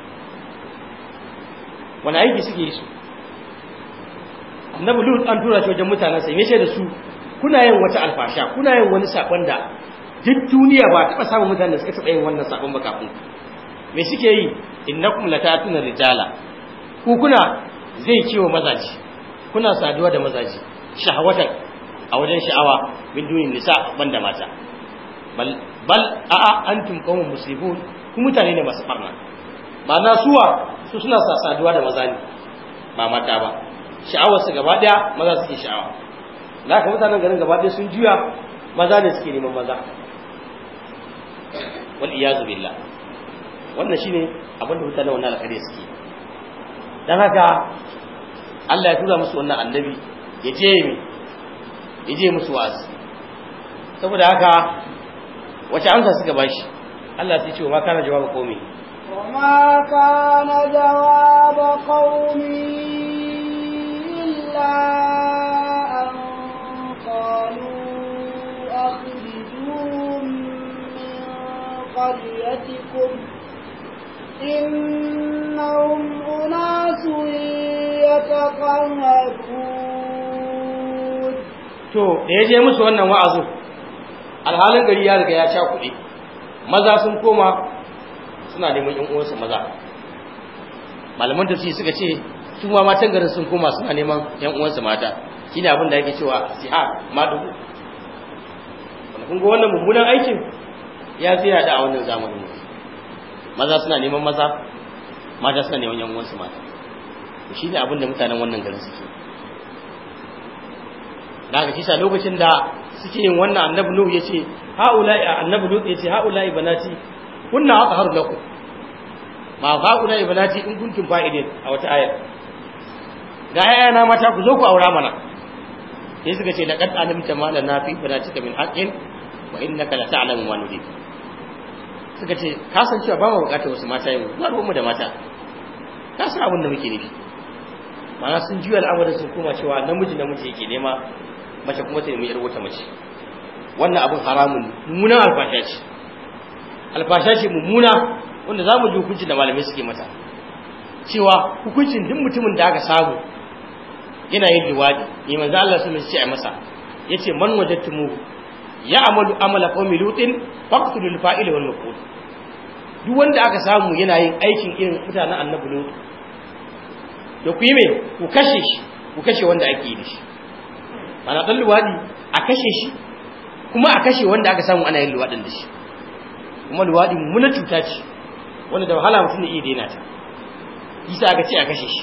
wani aiki suke yi su annabi lut an tura shi wajen mutanen sa yace da su kuna yin wata alfasha kuna yin wani sakon da duk duniya ba taba samun mutanen da suka taba yin wannan sakon ba kafin me suke yi innakum latatuna rijala ku kuna zai ciwo mazaji kuna saduwa da mazaji shahawatan a wajen sha'awa min dunin nisa banda mata bal bal a'a antum qaumun muslimun ku mutane ne masu farna ma'ana suwa su suna saduwa da maza ne ba mata ba sha'awar su gaba daya maza suke sha'awa da haka mutanen garin gaba daya sun juya maza ne suke neman maza wal iyazu billah wannan shine abin da mutanen wannan alƙarya suke dan haka Allah ya tura musu wannan annabi ya je mi ya je musu wasu saboda haka wace amsa suka bashi Allah sai ce wa ma kana jawaba komai وما كان جواب قومي إلا أن قالوا أخرجوهم من قريتكم إنهم أناس يتطهرون to da ya je musu wannan wa'azu alhalin gari ya riga ya sha kuɗi maza sun koma suna neman yan uwansu maza malaman tafsiri suka ce su ma matan garin sun koma suna neman yan uwansu mata shine abin da yake cewa siha madugu wanda kun ga wannan mummunan aikin ya tsaya da a wannan zamanin maza suna neman maza mata suna neman yan uwansu mata shine abin da mutanen wannan garin suke da haka kisa lokacin da suke yin wannan annabi nuhu yace haula'i annabi nuhu yace haula'i banati kunna atharu lakum ma haula'i banati in kuntum fa'idin a wata ayar ga ayana mata ku zo ku aura mana sai suka ce laqad alimta ma lana fi banatika min haqqin wa innaka la ta'lamu ma nurid suka ce ka san cewa ba mu bukatar wasu mata yau ba ruwan mu da mata ka san abin da muke nufi ma'ana sun juya al'amarin sun koma cewa namiji namiji yake nema mace kuma ta nemi yar wata mace wannan abin haramun mummunan alfasha ce alfasha ce mummuna wanda za mu ji hukuncin da malamai suke mata cewa hukuncin duk mutumin da aka samu yana yin liwadi ne manzo Allah sun ce a masa yace man wajadtumu ya amalu amala qaumi lutin faqtulul fa'il wal maf'ul duk wanda aka samu yana yin aikin irin mutanen annabi lut da ku yi me ku kashe shi ku kashe wanda ake yi da shi ana dan liwadi a kashe shi kuma a kashe wanda aka samu ana yin liwadin da shi kuma liwadi muna cuta ce wanda da wahala mutum ne iya daina ta yasa aka ce a kashe shi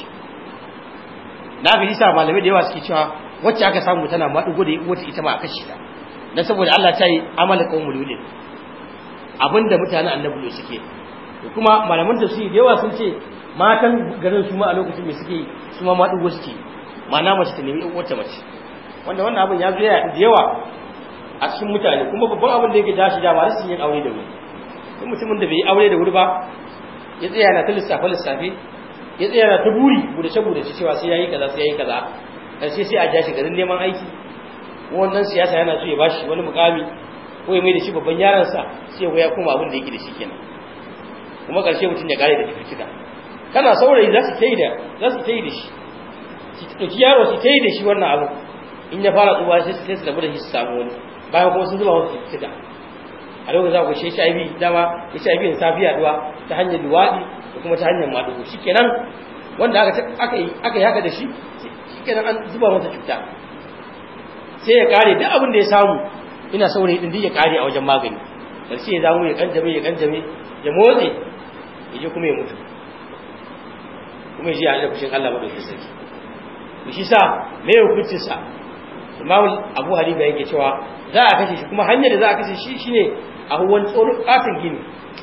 da aka yasa malamai da yawa suke cewa wacce aka samu tana maɗugo da wata ita ma a kashe ta dan saboda Allah ta yi amala qaumul lulin abinda mutanen annabi suke da kuma malaman tafsiri da yawa sun ce matan garin su ma a lokacin me suke su ma maɗugo suke ma'ana mace ta nemi wata mace wanda wannan abin ya zo da yawa a cikin mutane kuma babban abin da yake dashi da ba su yin aure da wuri duk mutumin da bai yi aure da wuri ba ya tsaya na ta lissafe lissafe ya tsaya na ta buri budace budace cewa sai yayi kaza sai yayi kaza karshe sai a ja shi garin neman aiki wannan siyasa yana so ya bashi wani mukami ko ya mai da shi babban yaransa sai ya koma abin da yake da shi kenan kuma karshe mutum ya kare da cututtuka kana saurayi za su ta yi da za su ta yi da shi su ɗauki yaro su ta yi da shi wannan abu in ya fara tsuwa sai sai su rabu da shi su samu wani bayan kuma sun zuba wasu cututtuka a lokacin za ku shi HIV dama HIV ne safi yaduwa ta hanyar luwaɗi da kuma ta hanyar maɗugo shikenan wanda aka aka yi aka yi haka da shi shikenan an zuba masa cuta sai ya kare duk abin da ya samu ina saurayi din ya kare a wajen magani karshe ya zamu ya kanjame ya kanjame ya motsi ya je kuma ya mutu kuma ya ji a fushin Allah madaukakin sarki to shi sa me hukuncin sa Imam Abu Hanifa yake cewa za a kashe shi kuma hanyar da za a kashe shi shine a wani tsoron katin gini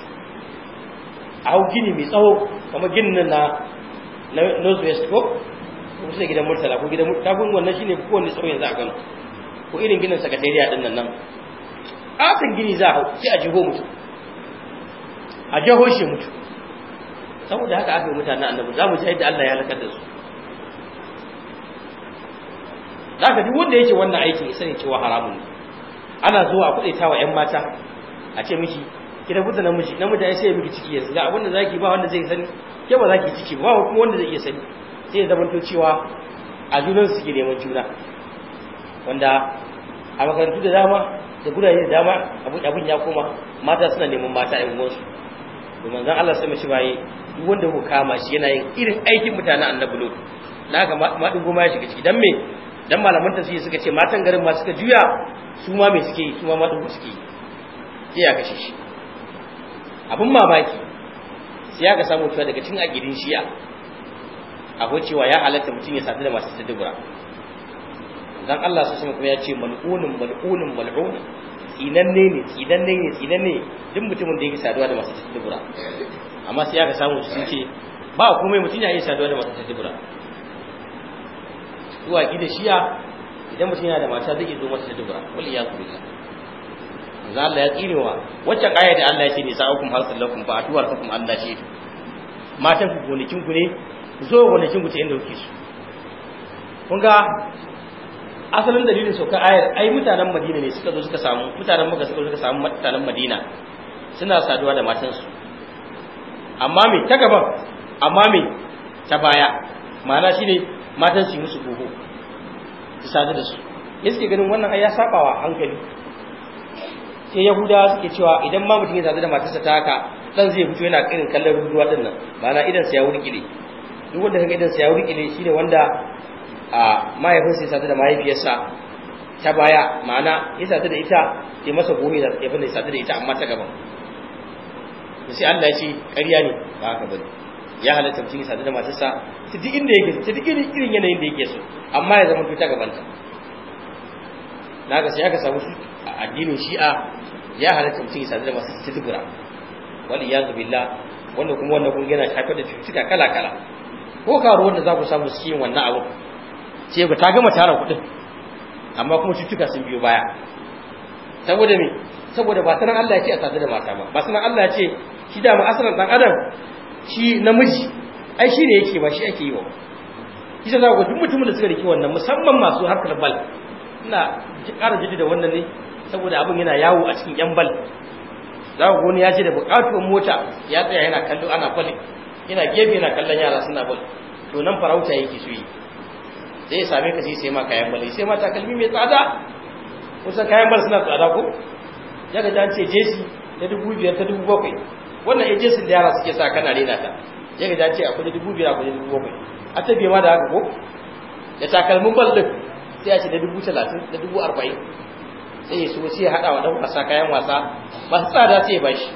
a hau gini mai tsawo kamar ginin nan na North West ko kusa da gidan Murtala ko gidan Murtala kun wannan shine ko wanda tsawo yanzu a Kano ko irin ginin sakatariya din nan nan katin gini za a hau sai a jiho mutu a jiho shi mutu saboda haka aka yi mutanen annabi za mu ji yadda Allah ya halakar da su zaka duk wanda yake wannan aikin ya sani cewa haramun ne ana zuwa a kudaita wa ƴan mata a ce miki ki rabu da namiji namiji ai sai ya miki ciki yanzu ga abin da zaki ba wanda zai sani ke ba zaki ciki ba kuma wanda zai iya sani sai ya zamanto cewa a junan su ke neman juna wanda a makarantu da dama da gurare da dama abin ya koma mata suna neman mata ƴan uwansu domin zan Allah sai mace baye duk wanda ku kama shi yana yin irin aikin mutanen annabi lut na haka ma din goma ya shiga ciki dan me dan malaman tafsiri suka ce matan garin ma suka juya su ma me suke yi su ma madin suke yi sai ya kashe shi abin mamaki sai ya ga samu cewa daga cikin agidin shi'a akwai cewa ya halatta mutum ya sadu da masu tadubura dan Allah su kuma ya ce mal'unun mal'unun mal'un tsinanne ne tsinanne ne tsinanne duk mutumin da yake saduwa da masu tadubura amma sai ya ga samu sun ce ba komai mutum ya yi saduwa da masu tadubura zuwa gida shiya idan mutum yana da mata zai iya zo mata da dubura wal ya ku billah manzo Allah ya tsinewa wacce kaya da Allah ya ce ne sa'akum harsul lakum fa atuwar lakum Allah shi matan ku gonakin ku ne ku zo gonakin ku ta inda kuke su kun ga asalin dalilin saukar ayar ai mutanen Madina ne suka zo suka samu mutanen Makka suka zo suka samu mutanen Madina suna saduwa da matansu amma me ta gaban amma me ta baya ma'ana shine matan su musu gogo su sadu da su ya suke ganin wannan ai ya sabawa hankali sai yahuda suke cewa idan ma mutum ya sadu da matarsa ta haka dan zai fito yana irin kallon ruwa din nan ma'ana idan sa ya wurkile duk wanda kaga idan sa ya wurkile shine wanda a mahaifinsa ya sadu da mahaifiyarsa ta baya ma'ana ya sadu da ita ya masa gobe da ya bane sadu da ita amma ta gaban sai Allah ya ce ƙarya ne ba haka bane ya halatta mutum ya sadu da matarsa ta duk inda yake ta duk irin yanayin da yake so amma ya zama ta gabanta na ga sai aka samu a addinin shi'a ya halatta mutum ya sadu da matarsa ta dubura wani ya billah wanda kuma wannan kun yana shafar da cututtuka kala kala ko karo wanda za ku samu su yin wannan abu sai ga ta gama tara kuɗin amma kuma cutuka sun biyo baya saboda me saboda ba sanan Allah ya ce a sadu da mata ba ba sanan Allah ya ce shi da mu asalan dan adam shi namiji ai shi ne yake ba shi ake yi wa kisa za ku duk mutumin da suka riki wannan musamman masu harkar bal ina ƙara jidi da wannan ne saboda abin yana yawo a cikin yan bal za ku wani ya ce da buƙatuwar mota ya tsaya yana kallo ana bal yana gefe yana kallon yara suna bal to nan farauta yake so yi sai ya same ka sai sai ma kayan bal sai ma takalmi mai tsada kusan kayan bal suna tsada ko ya ga an ce jesi ta dubu biyar ta dubu bakwai wannan ya jesin da yara suke sa kana rena ta ya ga an ce akwai dubu biyar akwai dubu bakwai a ta biya ma da haka ko da takalmin bal din sai a ce da dubu talatin da dubu arba'in sai ya so sai ya haɗa wa ɗan wasa kayan wasa masu tsada sai ya ba shi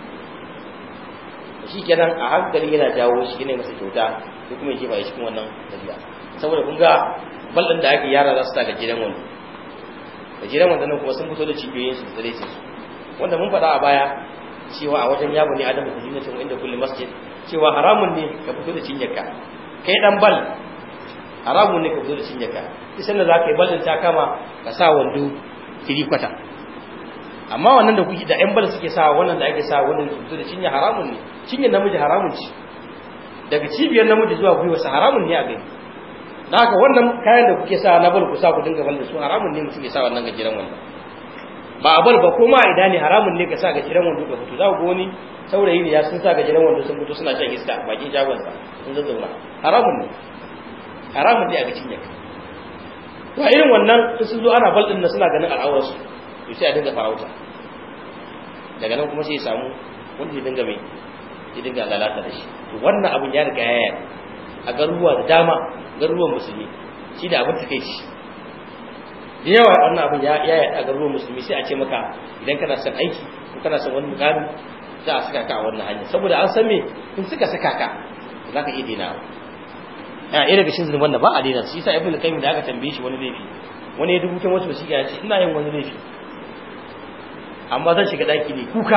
shi kenan a hankali yana jawo shi ne masa kyauta ko kuma ya jefa shi cikin wannan tafiya saboda kun ga bal ɗin da ake yara za su sa gajeren wando gajeren wando nan kuma sun fito da cibiyoyin su da su wanda mun faɗa a baya cewa a wajen yabo ne adamu da jinnatin inda kulli masjid cewa haramun ne ka fito da cinyarka kai dan bal haramun ne ka fito da cinyarka isan da zaka yi ballin ta kama ka sa wando kiri kwata amma wannan da kuke da yan bal suke sa wannan da ake sa wannan su fito da cinya haramun ne cinyar namiji haramun ce daga cibiyar namiji zuwa gwiwa sa haramun ne a gani da haka wannan kayan da kuke sa na bal ku sa ku dinga bal da su haramun ne mutum ya sa wannan gajeren wannan ba a bal ba ko ma idan ne haramun ne ka sa gajeren wando ka fito za ku ga wani saurayi ne ya sun sa gajeren wando sun fito suna shan iska bakin shagonsa sun zazzauna haramun ne haramun ne a gacin yaka to a irin wannan in sun zo ana bal din na suna ganin al'aurarsu to sai a dinga farauta daga nan kuma sai ya samu wanda ya dinga mai ya dinga lalata da shi to wannan abin ya riga ya a garuruwa da dama garuruwan musulmi shi da abin take shi da yawa wannan abin ya ya a garuruwan musulmi sai a ce maka idan kana son aiki ko kana son wani mukami za a saka ka a wannan hanya saboda an san me in suka saka ka za ka iya daina a ɗaya daga cikin zunuban da ba a daina shi yasa ibnu qayyim da aka tambaye shi wani laifi wani ya dubuta wasu shi ya ce ina yin wani laifi amma zan shiga daki ne kuka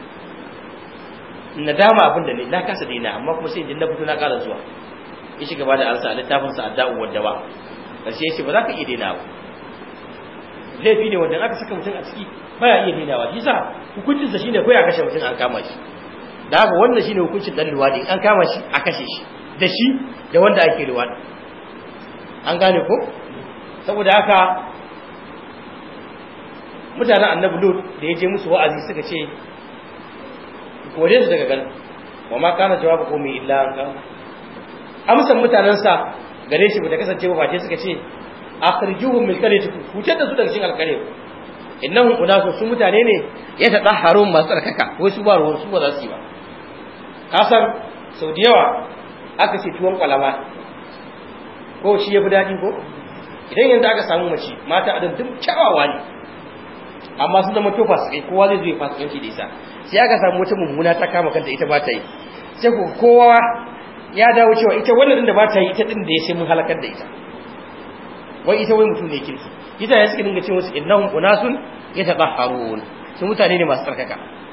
na dama abin da ne na kasa daina amma kuma sai idan na fito na ƙara zuwa ya shiga ba da ansa a littafin sa adda'u wadda ba karshe ya ce ba za ka iya daina ba laifi ne wanda aka saka mutum a ciki baya iya dainawa shi sa hukuncin sa shine ko ya kashe mutum an kama shi da haka wannan shine hukuncin dan luwadi an kama shi a kashe shi da shi da wanda ake luwadi an gane ko saboda haka mutanen annabi lut da ya je musu wa'azi suka ce kore su daga gan wa ma kana jawabu qawmi illa an ka amsan mutanansa gare shi ba ta kasance ba face suka ce akhrijuhum min qaryatikum hutar da su daga cikin alqarya innahum unasun su mutane ne ya tadahharun masu tsarkaka wai su ba ruwan su ba za su yi ba ka san sau da yawa aka ce tuwon kwalama ko shi ya fi daɗi ko idan yanzu aka samu mace mata adam duk kyawawa ne amma sun zama tofa su kai kowa zai zo ya fasikanci da isa sai aka samu wata mummuna ta kama kanta ita ba ta yi sai ku kowa ya dawo cewa ita wannan din da ba ta yi ita din da ya sai mun halakar da ita wai ita wai mutum ne kirki ita ya suka dinga ce musu innahum unasun yatahharun su mutane ne masu tsarkaka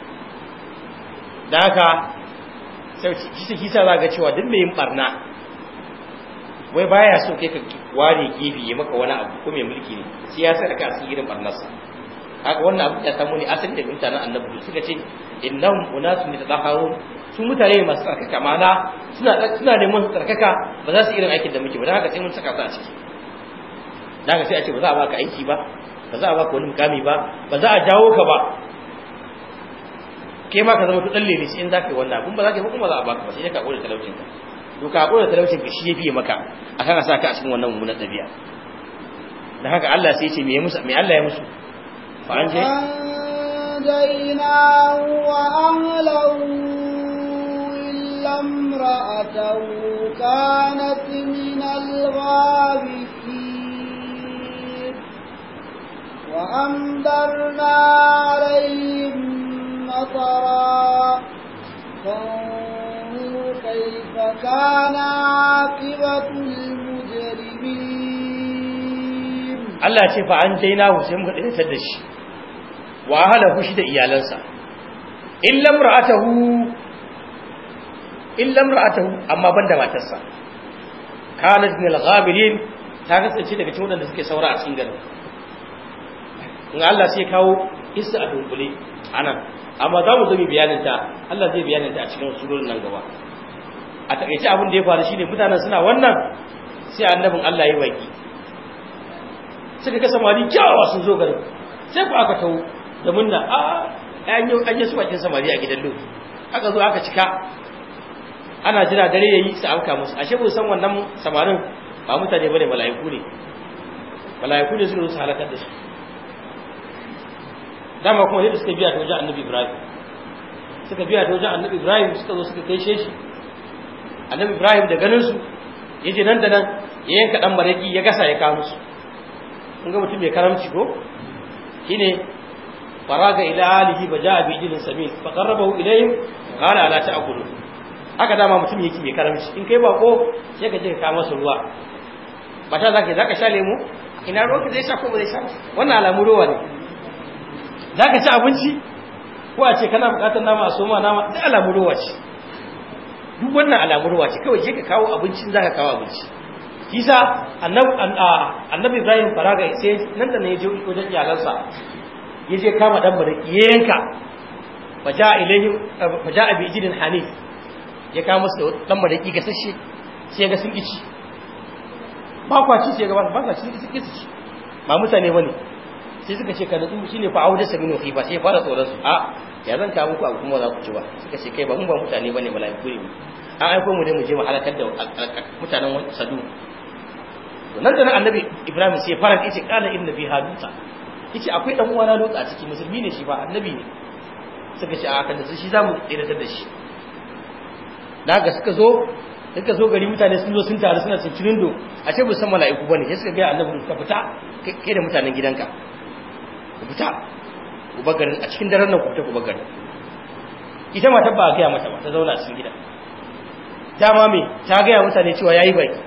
da haka sai shi kisa za ga cewa duk mai yin barna wai baya so kai ka ware gefe ya maka wani abu ko mai mulki ne sai ya sa ka asirin barnarsa haka wannan abu ya samu ne asali daga mutanen annabi suka ce innahum unasun yatahharun su mutane ne masu tsarkaka ma'ana suna suna neman su tsarkaka ba za su irin aikin da muke ba don haka sai mun saka su a ciki dan sai a ce ba za a baka aiki ba ba za a baka wani mukami ba ba za a jawo ka ba kai ma ka zama to dalle ne in zaka yi wannan kun ba za ka yi kuma za a baka ba sai ka kore talaucin ka to ka kore talaucin ka shi yafi maka akan a sa ka a cikin wannan mummunan dabi'a dan haka Allah sai ya ce me ya musu me Allah ya musu fa an je أنجيناه وأهله إلا امرأته كانت من الغابرين وأمدرنا عليهم مطرا فانظر كيف كان عاقبة المجرمين Allah ce fa an jaina sai muka daidatar da shi wa ahlahu shi da iyalansa illa imra'atahu illa imra'atahu amma banda matarsa kanat min al-ghabirin ta kasance daga cikin wadanda suke saura a cikin garin in Allah sai kawo isa a dunkule anan amma za mu zo mu bayanin ta Allah zai bayanin ta a cikin surorin nan gaba a takaice abin da ya faru shine mutanen suna wannan sai annabin Allah ya baki suka ga samari kyawawa sun zo garin sai ku aka tawo da munna a an yi an yi su bakin samari a gidan Lut aka zo aka cika ana jira dare yayi su auka musu ashe ba san wannan samarin ba mutane bane mala'iku ne mala'iku ne suka zo su halakar da su dama kuma yadda suka biya ta wajen annabi Ibrahim suka biya ta wajen annabi Ibrahim suka zo suka kai shi annabi Ibrahim da ganin su yaje nan da nan ya yanka dan maraki ya gasa ya kawo musu kun ga mutum mai karamci ko shine faraga ila alihi fa jaa bi ijlin samin fa qarrabahu ilayhim qala ala ta'kulu haka dama mutum yake mai karamci in kai bako sai ka je ka kawo masa ruwa ba ta zaka zaka sha lemu ina ruwa ka zai sha ko ba zai sha wannan alamu ruwa ne zaka ci abinci ko a ce kana bukatar nama a soma nama duk alamu ruwa ce duk wannan alamu ruwa ce kawai je ka kawo abincin zaka kawo abinci kisa annabi ibrahim faraga sai nan da ne ya je wajen iyalansa ya je kama dan baraki ya yanka faja ilaihim faja bi ijidin hanif ya kama musu dan baraki gasashe sai ga sun kici ba kwa ci sai ga ba kwa ci sun kici ba mutane bane sai suka ce ka nutsu shine fa auda sabin wa ba sai fara tsoron su a ya zan kawo muku abu kuma za ku ci ba suka ce kai ba mun ba mutane bane malaiku ne an aiko mu ne mu je mu halakar da mutanen sadu nan da nan annabi ibrahim sai fara yace qala inna fi haluta yace akwai dan uwana lutsa a cikin musulmi ne shi ba annabi ne suka ce a kan shi zamu tsiratar da shi daga suka zo suka zo gari mutane sun zo sun taru suna cincirin do a ce san mala'iku bane sai suka ga annabi ka fita kai da mutanen gidanka ku fita ku bagarin a cikin daren nan ku fita ku bagarin ita mata ba ga mata ba ta zauna a cikin gida dama me ta ga mutane cewa yayi baki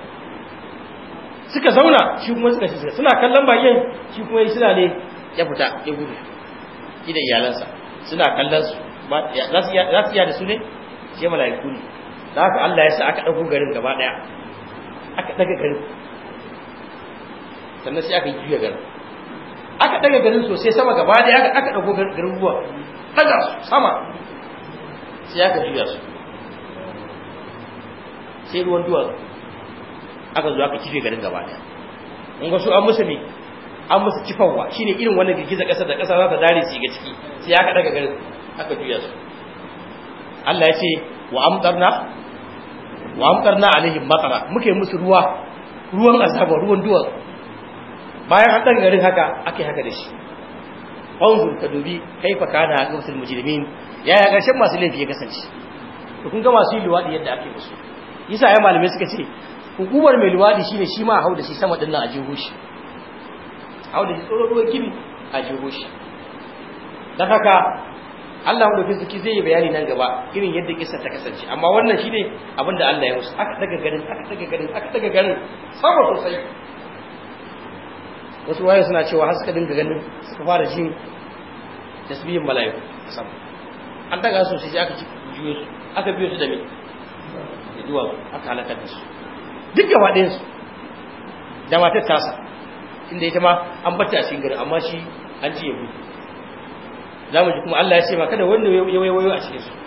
suka zauna shi kuma suka shiga suna kallon bakin shi kuma yi suna ne ya fita ya gudu shi da iyalansa suna kallon su za su iya da su ne shi mala'iku ne da haka Allah ya sa aka ɗago garin gaba ɗaya aka ɗaga garin sannan sai aka yi juya garin aka ɗaga garin sosai sama gaba ɗaya aka ɗago garin ruwa ɗaga su sama sai aka juya su sai ruwan duwatsu aka zo aka kife garin gaba daya in ga su an musu ne an musu kifawa shine irin wannan girgiza kasar da kasa za ta dare su ga ciki sai aka daga garin aka juya su Allah ya ce wa amtarna wa amtarna alaihim matara muke musu ruwa ruwan azaba ruwan duwa bayan an daga garin haka ake haka da shi wanzur ka dubi kaifa kana aqwatul mujrimin yaya karshen masu laifi ya kasance to kun ga masu yi luwadi yadda ake musu yasa ya malamai suka ce hukumar mai luwadi shine shi ma a hau da shi sama din nan a jeho shi hau da shi tsoron ruwan gibi a jeho shi don haka Allah mu dauki suki zai yi bayani nan gaba irin yadda kissa ta kasance amma wannan shine abin da Allah ya musu aka daga garin aka daga garin aka daga garin sama sosai wasu waye suna cewa har suka dinga ganin suka fara jin tasbihin mala'iku a sama an daga su sai aka juyo su aka biyo su da me da duwa aka halakar da su duk gaba ɗayan su da matar tasa inda ita ma an bata a cikin gari amma shi an ci ya gudu za mu ji kuma Allah ya ce ma kada wanda ya wayo a cikin su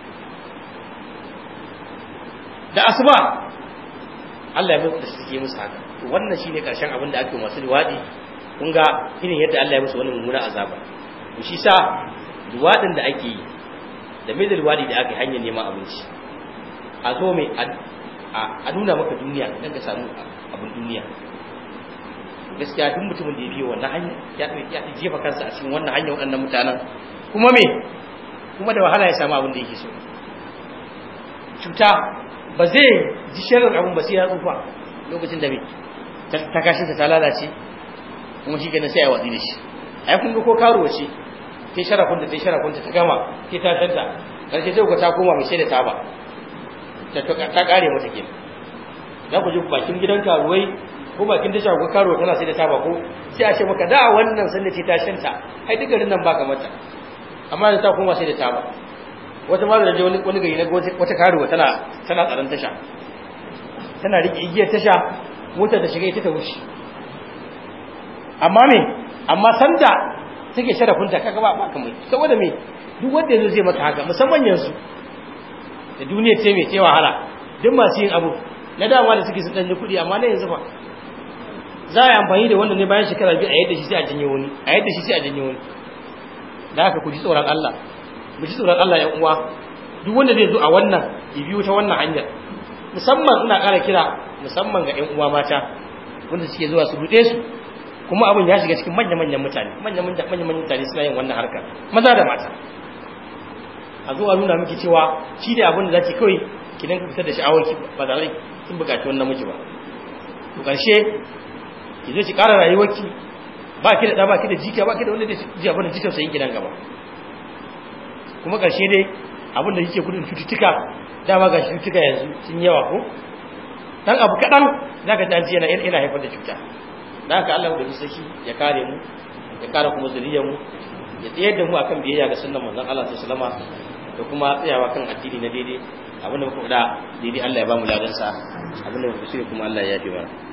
da asuba Allah ya mutu da suke musu haka to wannan shine karshen abin da ake masu liwadi kun ga irin yadda Allah ya musu wannan mummuna azaba to shi sa liwadin da ake yi da mai da liwadi da ake hanyar neman abinci a zo mai a nuna maka duniya dan ka samu abin duniya gaskiya duk mutumin da ya biyo wannan hanya ya ya jefa kansa a cikin wannan hanya waɗannan mutanen kuma me kuma da wahala ya samu abin da yake so cuta ba zai ji shirin abin ba sai ya tsufa lokacin da me ta kashin ta lalace kuma shi kenan sai ya watsi da shi ai kun ga ko karuwa ce ta sharafin da ta sharafin ta gama ta ta tanta karshe sai ku ta koma mai sai da taba ta ta kare mata kenan za ku ji bakin gidan karuwai ko bakin tasha ko karo tana sai da taba ko sai a ce maka da wannan sanda ce ta shanta ai duk garin nan baka mata amma da ta koma sai da taba wata ma da wani wani gari na wata karuwa tana tana tsaron tasha tana rike igiyar tasha motar da shiga ita ta wuce amma me amma sanda take sharafinta kaga ba ba kamar saboda me duk wanda yazo zai maka haka musamman yanzu da duniya ce mai ce wahala duk masu yin abu na dama da suke su danne kuɗi amma na yanzu ba za a yi amfani da wannan ne bayan shekara biyu a yadda shi sai a janye wani a yadda shi sai a janye wani da haka ku ji tsoron Allah mu ji tsoron Allah yan uwa duk wanda zai zo a wannan ya biyo ta wannan hanyar musamman ina ƙara kira musamman ga yan uwa mata wanda suke zuwa su ruɗe su kuma abin ya shiga cikin manya-manyan mutane manya-manyan mutane suna yin wannan harkar maza da mata a zuwa nuna miki cewa shi ne abin da za ki kawai ki dan fitar da sha'awarki ba da rai kin bukaci wannan miji ba to karshe ki zo ki ƙara rayuwarki ba ki da ɗa ba ki da jika ba ki da wanda zai ji abin da jikin sayin gidan gaba kuma karshe dai abin da kike gudun cututtuka dama ga cututtuka yanzu sun yawa ko dan abu kaɗan za ka ji yana yana haifar da cuta da haka Allah da saki ya kare mu ya kare kuma zuriyar mu ya tsayar da mu akan biyayya ga sunnan manzon Allah sallallahu alaihi wasallam da kuma tsayawa kan addini na daidai abinda muka faɗa daidai Allah ya ba mu ladansa abinda muka shirya kuma Allah ya yafe mana